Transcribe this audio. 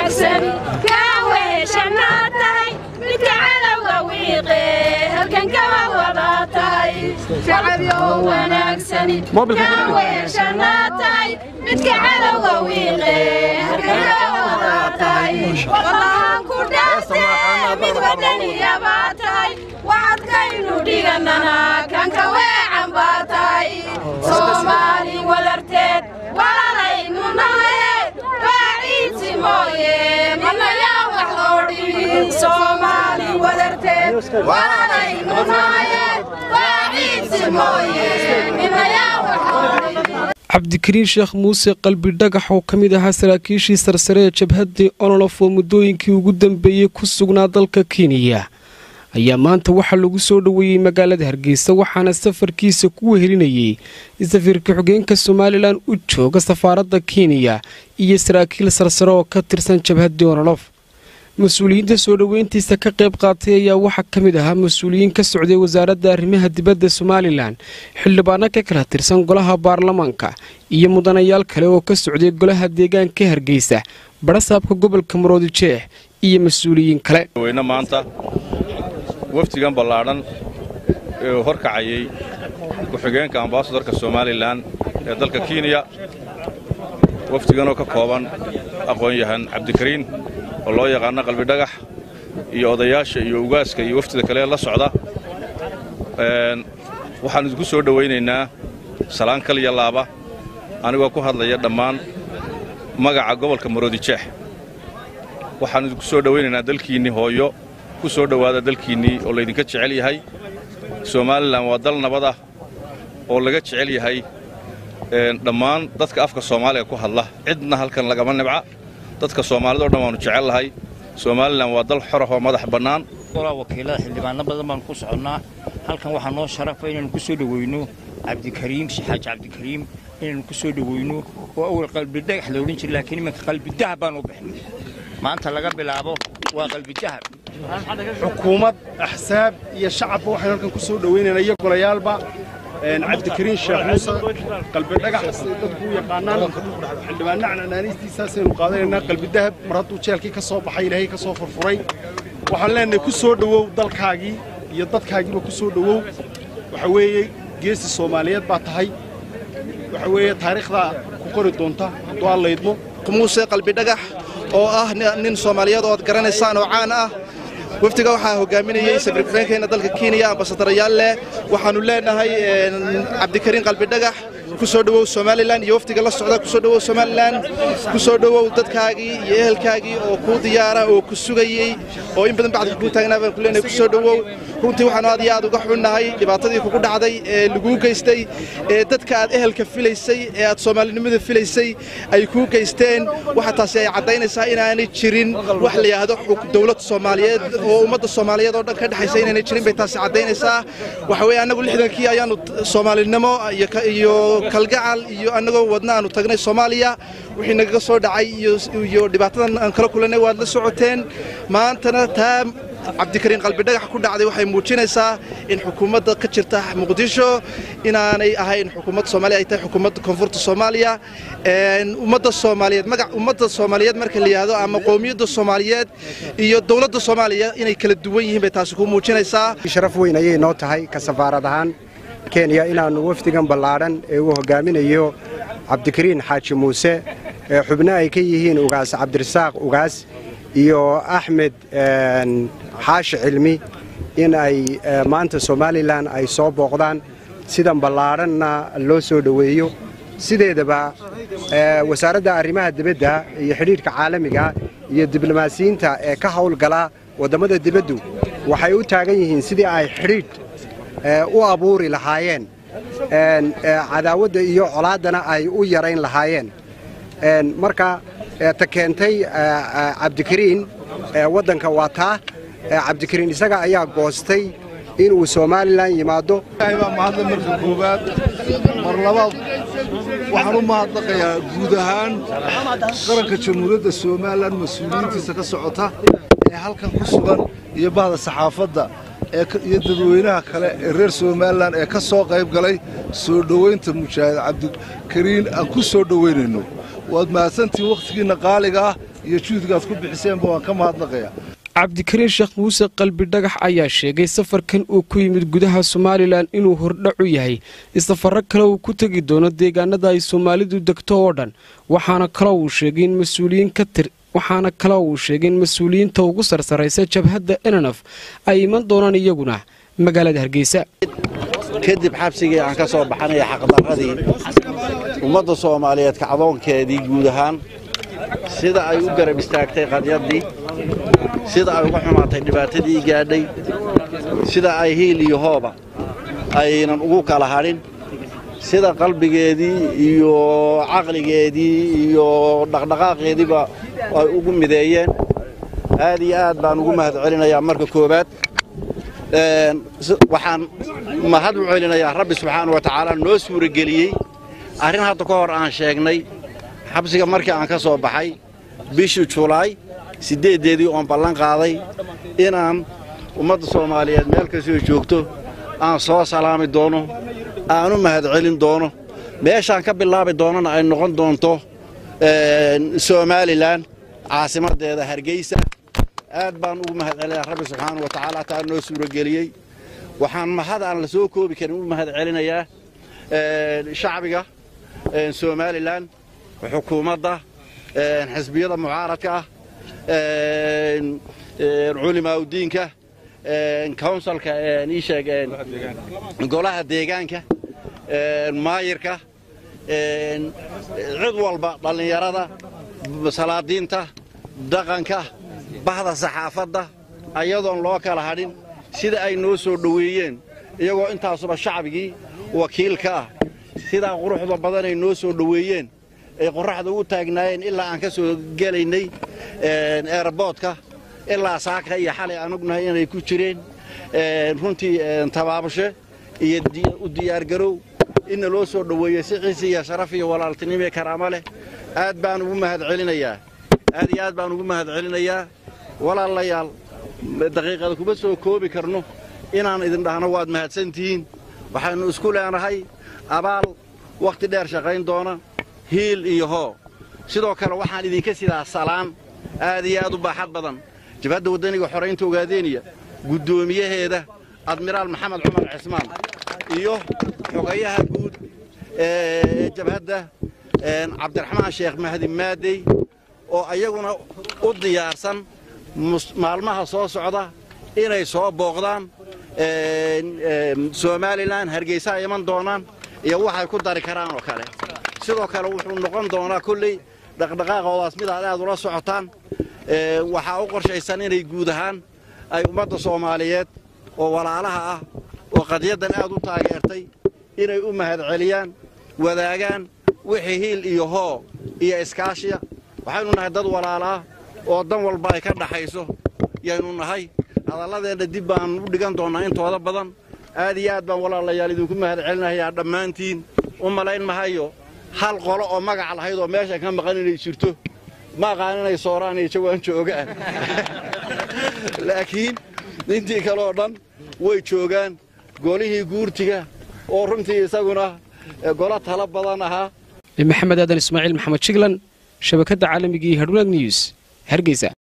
waxadkaynu dhiganana kanka weecan baa tahay soomaali wadarteed walanaynu nahaye waaciidsi mooye manayaa wax loo dhibin soomaali wadarteed walanaynu nahaye waaciidsi mooye minayaa wax loo dhibin cabdikariin sheekh muuse qalbi dhagax oo ka mid ahaa saraakiishii sarsare ee jabhaddii onolof oo muddooyinkii ugu dambeeyey ku sugnaa dalka kenya ayaa maanta waxaa lagu soo dhoweeyey magaalada hargeysa waxaana safarkiisa ku wehelinayay safiirka xogeenka somalilan u jooga safaaradda kenya iyo saraakiil sarsare oo ka tirsan jabhaddii onolof mas-uuliyiinta soo dhoweyntiisa ka qayb qaatay ayaa waxaa ka mid ahaa mas-uuliyiin ka socday wasaaradda arrimaha dibadda somalilan xildhibaano ka kala tirsan golaha baarlamaanka iyo mudanayaal kale oo ka socday golaha deegaanka hargeysa barasaabka gobolka maroodijeex iyo mas-uuliyiin kale wafdigan ballaadhan ee uu horkacayay ku-xigeenka ambasadorka somalilan ee dalka kenya wafdiganoo ka kooban aqoon-yahan cabdikariin oo loo yaqaano qalbidhagax iyo odayaasha iyo ugaaska iyo wafdida kale la socda waxaan idinku soo dhowaynaynaa salaan kaliya laaba anigoo ku hadlaya dhammaan magaca gobolka maroodijeex waxaan idinku soo dhowaynaynaa dalkiinnii hooyo ku soo dhowaada dalkiinnii oo laydinka jecel yahay somalilan waa dal nabad ah oo laga jecel yahay dhammaan dadka afka soomaaliga ku hadla cidna halkan lagama nibca dadka soomaalida o dhan waannu jecel lahay somalilan waa dal xorah oo madax bannaan golaa wakiilada xildhibaano badan baanu ku soconnaa halkan waxaa noo sharafa inaynu ku soo dhoweyno cabdikariim xaaji cabdikariim inaynu ku soo dhoweyno oo awal qalbidhagax la odhan jira laakiin iminka qalbidahab baan u bixnay maanta laga bilaabo waa qalbidahab xukuumad axsaab iyo shacabba waxaynu halkan ku soo dhowaynaynaa iyo golayaalba cabdikariin sheekh muuse qalbidhagax siday dadku u yaqaanaan xildhibaanna canaaniistiisaasaynu qaadanaynaa qalbidahab mar hadduu jeelkii ka soo baxay ilaahay ka soo furfuray waxaan leenahay ku soo dhowow dalkaagii iyo dadkaagiiba ku soo dhowow waxa weeye geesi soomaaliyeed baa tahay waxa weeye taariikhdaa ku qori doonta hadduu aan laydmo muuse qalbidhagax oo ah nin soomaaliyeed oo ad garanaysaan oo caan ah wafdiga waxaa hogaaminayey safiir ku-xigeenkeena dalka kenya ambasadarayaal leh waxaannu leenahay cabdikariin qalbidhagax ku soo dhowow somalilan iyo wafdiga la socda ku soo dhowow somalilan ku soo dhowow dadkaagii iyo ehelkaagii oo kuu diyaara oo ku sugayey oo in badan bacdka kuu taagnaa baan ku leenahay ku soo dhowow runtii waxaannu aad iyo aad uga xunnahay dhibaatadii kugu dhacday ee laguu geystay ee dadka aad ehelka filaysay ee aad soomaalinimada filaysay ay kuu geysteen waxa taasi ay caddaynaysaa inaanay jirin wax la yidhaahdo dowlad soomaaliyeed oo ummadda soomaaliyeed oo dhan ka dhexaysa inaanay jirin bay taasi caddaynaysaa waxa weeye annagu lixdankii ayaannu soomaalinimo iyo kalgacal iyo annagoo wadna aanu tagnay soomaaliya wixii nagaga soo dhacay iyo dhibaatadan aan kala kulannay waad la socoteen maantana taa cabdikariin qalbidhagax ku dhacday waxay muujinaysaa in xukuumadda ka jirta muqdisho inaanay ahayn xukuumadda soomaaliya ay tahay xukuumadda koonfurta soomaaliya ummadda soomaaliyeed magac ummadda soomaaliyeed marka la yidhaahdo ama qowmiyadda soomaaliyeed iyo dowladda soomaaliya inay kala duwan yihiin bay taasi ku muujinaysaa sharaf weyn ayay noo tahay ka safaarad ahaan kenya inaannu wafdigan ballaadhan ee uu hogaaminayo cabdikariin xaaji muuse ee xubno ay ka yihiin ugaas cabdirasaaq ugaas iyo axmed xaashi cilmi in ay maanta somalilan ay soo booqdaan sidan ballaadhanna loo soo dhoweeyo sideedaba wasaaradda arrimaha dibadda iyo xidhiidhka caalamiga iyo diblomaasiyiinta ee ka hawlgala waddammada dibaddu waxay u taagan yihiin sidii ay xidhiidh u abuuri lahaayeen cadaawadda iyo colaaddana ay u yarayn lahaayeen marka ta keentay cabdikariin waddanka waa taa cabdikariin isaga ayaa goostay inuu somalilan yimaado ilaahay baa mahadle marka koowaad mar labaad waxaan u mahadnaqayaa guud ahaan qaranka jamhuuriyadda somalilan mas-uuliyiintiisa ka socota ee halkan ku sugan iyo bahda saxaafadda iyo dadweynaha kale ee reer somalilan ee ka soo qayb galay soo dhowaynta mujaahid cabdikariin aan ku soo dhowaynayno waad mahadsantihiin wakhtigiinna qaaliga ah iyo juhdigaad ku bixiseenba waan ka mahadnaqayaa cabdikariin sheekh muuse qalbi dhagax ayaa sheegay safarkan uu ku yimid gudaha somalilan inuu hordhac u yahay isafaro kale uu ku tegi doono deegaanada ay soomaalidu degto oo dhan waxaana kaloo uu sheegay in mas-uuliyiin ka tir waxaana kaloo uu sheegay in mas-uuliyiinta ugu sarsaraysa jabhadda enanaf ay iman doonaan iyaguna magaalada hargeysa kadib xabsigii aan ka soo baxanaya xaqdarradii ummadda soomaaliyeed kacdoonkeedii guud ahaan sida ay u garab istaagtay qadyaddii sida ay uga xumaatay dhibaatadii gaadhay sida ay hiil iyo hooba aynan ugu kala hadhin sida qalbigeedii iyo caqligeedii iyo dhaqdhaqaaqeediiba ay ugu mideeyeen aad iyo aad baan ugu mahad celinayaa marka koowaad waxaan mahad u celinayaa rabbi subxaana wa tacaala noo suurageliyey arrin hadda ka hor aan sheegnay xabsiga markii aan ka soo baxay bishii julaay siddeeddeedii oon ballan qaaday inaan ummadda soomaaliyeed meel kastoo joogto aan soo salaami doono aan u mahad celin doono meeshaan ka bilaabi doonana ay noqon doonto somalilan caasimaddeeda hargeysa aad baan ugu mahad celinayaa rabbi subxaana wa tacaala taa noo suurageliyey waxaan mahad aan la soo koobi karin u mahad celinayaa shacbiga somalilan xukuumadda xisbiyada mucaaradka ah culimaaudiinka counsilka iisheeg golaha deegaanka maayirka cid walba dhallinyarada salaadiinta dhaqanka bahda saxaafadda ayadoon loo kala hadhin sida ay noo soo dhoweeyeen iyagoo intaasuba shacbigii wakiilka ah sidaa quruxda badanay noo soo dhoweeyeen ay qorraxda u taagnaayeen ilaa aan ka soo gelaynay eerboodka ilaa saaka iyo xalay aan ognahay inay ku jireen runtii tabaabasho iyo u diyaargarow inna loo soo dhoweeyey si ciisi iyo sharaf iyo walaaltinimo karaamo leh aad baan ugu mahad celinayaa aad iyo aad baan ugu mahad celinayaa walaalayaal daqiiqada kuma soo koobi karno inaan idin dhahno waad mahadsantihiin waxaynu isku leenahay abaal wakhti dheer shaqayn doona hiil iyo hoo sidoo kale waxaan idinka sidaa salaan aad iyo aad u baaxad badan jabhadda waddaniga xoraynta ogaadeeniya guddoomiyaheeda admiraal maxamed cumar cismaan iyo xogayaha guud ee jabhadda cabdiraxmaan sheekh mahdi maadey oo ayaguna u diyaarsan maalmaha soo socda inay soo booqdaan somalilan hargeysa ay iman doonaan iyo waxay ku dari karaan oo kale sidoo kale wuxuu noqon doonaa kolley dhaqdhaqaaqoodaas mid aad aad ula socotaan waxaa u qorshaysan inay guud ahaan ay ummadda soomaaliyeed oo walaalaha ah oo qadiyaddan aad u taageertay inay u mahad celiyaan wadaagaan wixii hiil iyo hoo iyo iskaashiya waxaynu nahay dad walaalaa oo dan walba ay ka dhaxayso yaynu nahay hadalladeenna dib baan u dhigan doonnaa intooda badan aad iyo aad baan walaalayaal idinku mahad celinayaa dhammaantiin u malayn mahayo hal qolo oo magac lahayd oo meeshan ka maqan inay jirto ma aqaan inay sooraan iyo jawaan joogaan laakiin intii kale oo dhan way joogaan golihii guurtiga oo runtii isaguna golo talo badan ahaa maxamed aadan ismaaciil maxamed jiglan shabakadda caalamigii hadhwanaag news hargeysa